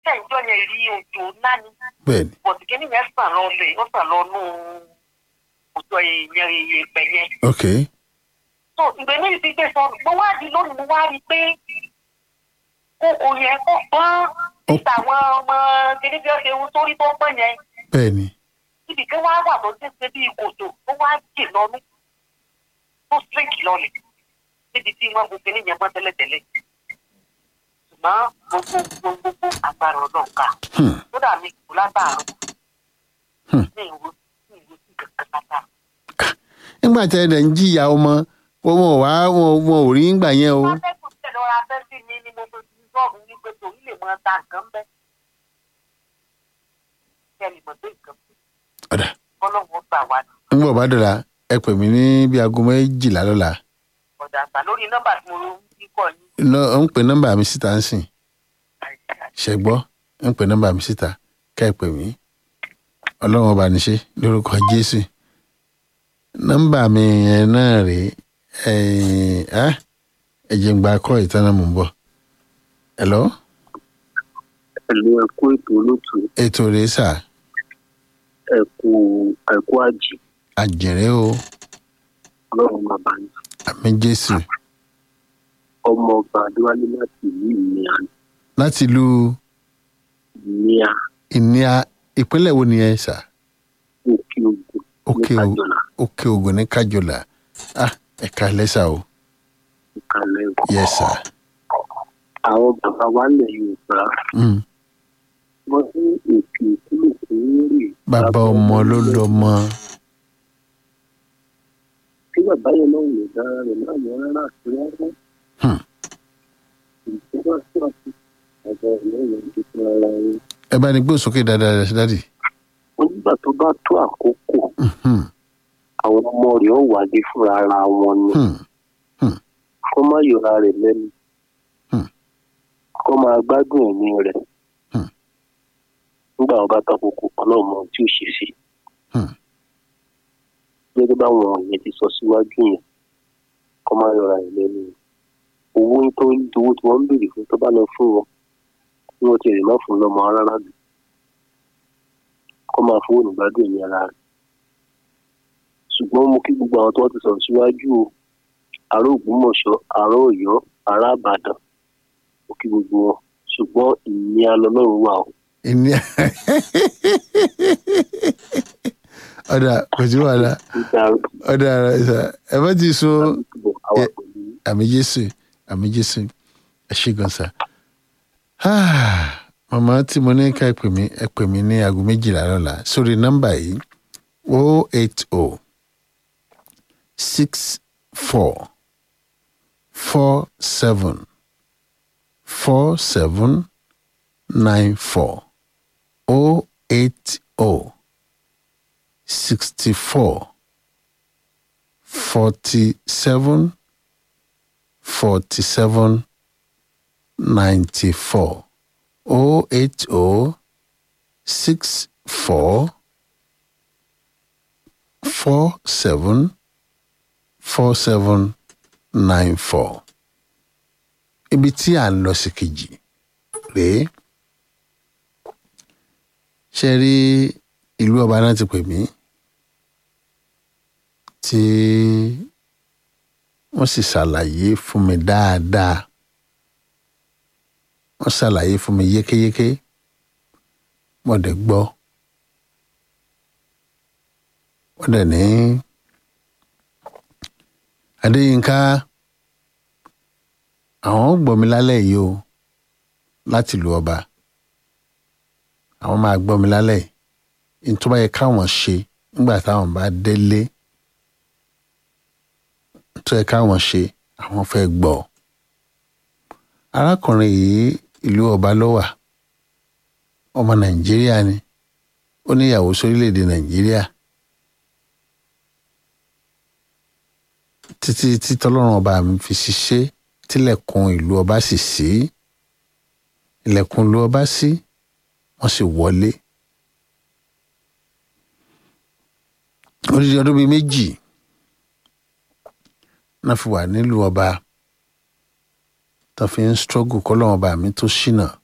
kẹ́ńjọ́ yẹn rí òjò ńlá ni bẹ́ẹ̀ni bọ̀dù kí nìyẹn sàn lọ lẹ̀ ó sàn lọ nù òjò èèyàn ìpẹ́ yẹn. ok tó ìgbẹ́ ní ìdí gbé sọ mo wá di lónìí mo wá rí i pé kókò yẹn kó pọ́n níta àwọn ọmọ kìnní bí ó ṣe ń sórí tó pọ́n yẹn bẹ́ẹ̀ni ibì kan wá wà tó ṣe ṣe bí kòtò ó wá jì lọ́nú tó sírìkì lọlẹ̀ níbi tí wọ́n gbogbo yẹn mọ́ tẹ́lẹ̀tẹ́lẹ̀ ṣùgbọ́n gbogbo gbogbo gbogbo agbára ọlọ́run ká Hmm. kódà mi kò látàárọ̀ Hmm. ní ìwé ní ìwé sí kankan látàárọ̀. nígbà tí ẹ̀dẹ̀ ń jìyà ọmọ wọn ò wá wọn wọn ò rí ńgbà yẹn o atẹ́kùn tẹ̀lé ọ̀rọ̀ afẹ́ sí mi ni mo fi fi sọ́ọ̀bù wípé tòun lè mọ ta nǹkan bẹ́ẹ̀. kẹ́lì mọ̀ pé nǹkan ọ̀dà fọlọ́wọ́ gbà wá ní ńgbà bá dọ̀la ẹ pè mí ní bí aago méjìlá lọ́la ọ̀dà àgbà lórí nọ́mbà tí mo ń kọ́ yín. lọ ń pè nọ́mbà mi síta ń sìn ṣẹgbọ́ ń pè nọ́mbà mi síta ká ẹ pè mí ọlọ́run ọba níṣe lórúkọ jésù nọ́mbà mi yẹn náà rèé ẹ̀yìn á ẹ̀jẹ̀ ń gba akọ́ ìtọ́nà mò ń bọ̀ hello pẹ̀lú ẹ̀kú ètò olóòtú ètò rèé sà ẹ̀kú ẹ̀kú àjì àjẹrẹ́ o ọlọ́run bàbá yìí àmì jésù ọmọ ọba adéwálé láti ìlú ìníà láti lu ìníà ìníà ìpínlẹ̀ wo nìyẹn sà òkè ògùn òkè ní o kájọlá òkè ògùn ní kájọlà ah ẹ̀ka lẹ́sà o ìkàlẹ̀ ẹ̀kọ́. yes sà àwọn bàbá wa lẹ̀ yorùbá mm. wọ́n ní ètò ìkúlò fún rè bàbá ọmọ ló lọ́mọ tí bàbá yẹn náà lè dára rẹ̀ náà yọ rárá àti rárá. Hmm. ìjọba tó àti àgbà ìlú ìyẹn ti fún ara rẹ̀. ẹ bá ní gbé sókè dáadáa dádì onígbà tó bá tó àkókò Mhm. àwọn ọmọ rẹ̀ ó wálé fúnra ara wọn ni. Hmm. kó má yọra rẹ̀ lẹ́nu Hmm. kó máa gbádùn ẹ̀mí rẹ̀ Hmm. nígbà wọn bá takoko ọlọ́run mọ tí ó ṣe sí Hmm. gẹ́gẹ́ báwọn yẹn ti sọ síwájú yẹn kó má yọra rẹ̀ lẹ́nu owó tó owó tí wọ́n ń béèrè fún tó bá lọ fún wọn tí wọ́n ti rè má fún lọ́mọ rárá jù kó máa fowó nígbàdùn ẹ̀mí ara rẹ̀ ṣùgbọ́n mo kí gbogbo àwọn tó wọ́n ti sọ̀rọ̀ síwájú o ará ògbómọ̀ṣọ́ ará ọ̀yọ́ ará àbàdàn ó kí gbogbo wọn ṣùgbọ́n ìní alọ́lọ́run wà o. ìní ọ̀dà kò sí wàhálà nígbà ọ̀dà ara sà ẹ bá ti so àbúrò àwa pẹ̀lú àmì jésù àmì jésù ẹ ṣe gan sa Ah, màmá tí mo ní ká ẹ pè mí ẹ pè mí ní aago méjìlá lọ́la sórí nọ́mbà yìí o eight o six four four seven four seven nine four o eight o sixty four forty seven forty seven ninety four o eight o six four four seven four seven nine four ibi tí à ń lọ sí kejì rèé ṣe rí ìlú ọba náà ti pè mí tí wọ́n sì ṣàlàyé fún mi dáadáa wọ́n ṣàlàyé fún mi yékéyéké mo dẹ̀ gbọ́ wọ́n dẹ̀ ní adéyínká àwọn gbọ́ mi lálẹ́ yìí o láti lu ọba àwọn máa gbọ́ mi lálẹ́ yìí nítorí báyẹ káwọn ṣe nígbà táwọn bá délé tó yẹ káwọn ṣe àwọn fẹ́ gbọ́ arákùnrin yìí ìlú ọba ló wà ọmọ nàìjíríà ni ó níyàwó sórílẹ̀‐èdè nàìjíríà títí tí tọ́lọ́run ọba mi fi ṣiṣẹ́ tílẹ̀kùn ìlú ọba sì sí ilẹ̀kùn ìlú ọba sí wọ́n sì wọlé odidi ọdún bíi méjì náà fi wà nílùú ọba tó fi ń struggle kọ́lọ́run ọba mi tó ṣìnà